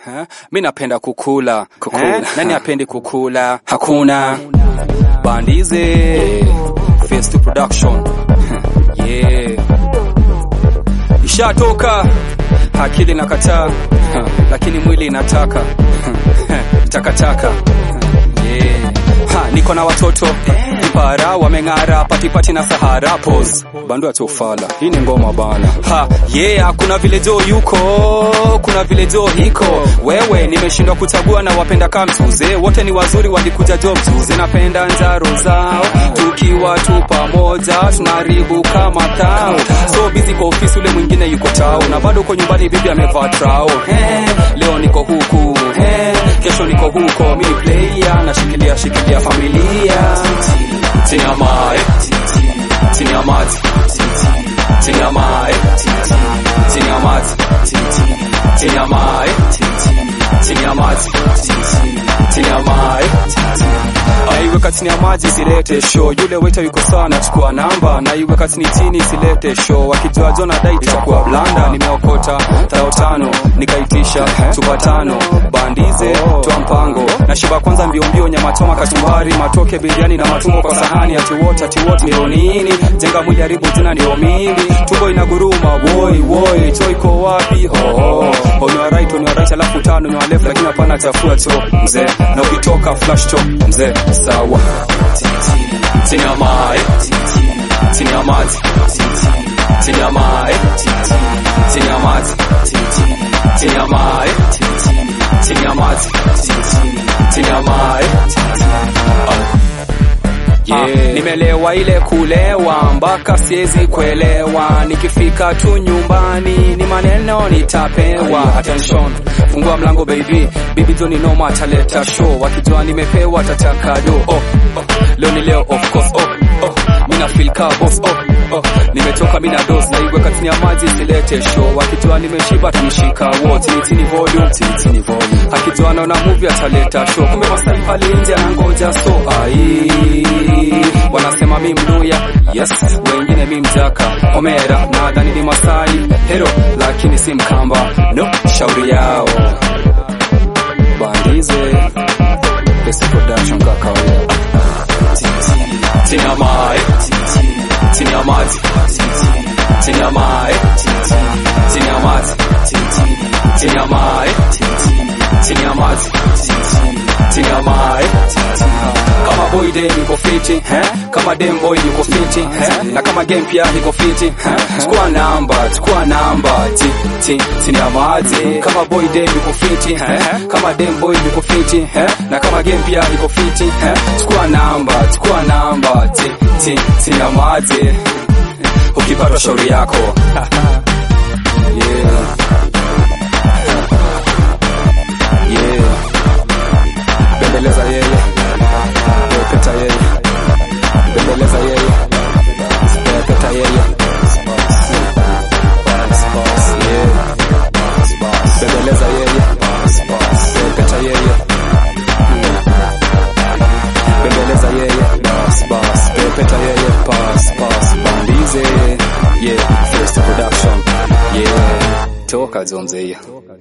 Ha? Mi napenda kukula, kukula. Nani apendi kukula? Hakuna bandize Face to production yeah. Ishatoka akili na kataa, lakini mwili inataka takataka yeah. Ha, niko na watoto para wameng'ara patipati na sahara pose bandu ya tofala hii ni ngoma bana ha yeah kuna vile jo yuko kuna vile jo hiko wewe nimeshindwa kuchagua na wapenda kama mtuze wote ni wazuri walikuja jo mtuze napenda njaro zao tukiwa tu pamoja tunaribu kama tao so busy kwa ofisi ule mwingine yuko tao na bado uko nyumbani bibi amevaa trao hey, leo niko huku hey, kesho niko huko mimi player nashikilia shikilia familia chini ya mawe chini ya maji chini ya mawe chini ya maji chini ya mawe chini ya maji chini ya mawe aiweka chini ya maji silete show yule waiter yuko sawa nachukua namba na iweka chini chini silete show wakijua jona dai itakuwa blanda nimeokota tao tano nikaitisha chupa tano bandize toa mpango na shiba kwanza mbio mbio nyama choma kachumbari matoke biriani na matumbo kwa sahani ati wote ati wote ndio nini jenga mwili haribu jina ndio mili tumbo inaguruma woi woi cho iko wapi oh, oh. on your right on your right alafu tano on your left lakini hapana chafua cho mzee na ukitoka flash cho mzee sawa chini ya mawe chini ya maji chini ya mawe chini ya maji chini ya mawe chini ya maji chini ya mawe Yeah. Nimelewa ile kulewa mpaka siwezi kuelewa, nikifika tu nyumbani ni maneno nitapewa. Attention, fungua mlango baby, bibi Joni noma ataleta show, wakijua nimepewa atataka do. Oh, oh, leo ni leo of course. Oh, oh, mina feel ka boss. Oh, oh, nimetoka mina dose na igwe katini ya maji silete show, wakijua nimeshiba tunishika wo tini tini volume tini tini volume, akijua anaona movie ataleta show, kumbe masai pale nje anangoja so ai wanasema mi mluya yes wengine mi mjaka omera nadhani ni masai hero lakini si mkamba no shauri yao bandize Best production kwa kawaida chini ya mawe chini ya maji chini ya mawe chini ya maji chini ya mawe chini ya maji chini ya mawe kama boy dem yuko fiti eh? kama dem boy yuko fiti eh? na kama game pia yuko fiti eh? chukua namba chukua namba ti ti chini ya maji kama boy dem yuko fiti eh? kama dem boy yuko fiti eh? na kama game pia yuko fiti eh? chukua namba chukua namba ti ti chini ya maji ukipata shauri yako yeah. yeah. bembeleza yeye pepeta yeye bembeleza yeye pepeta yeye bembeleza yeye pepeta yeye bembeleza yeye pepeta yeye pass pass bandize yeah first production yeah toka zonze hiyo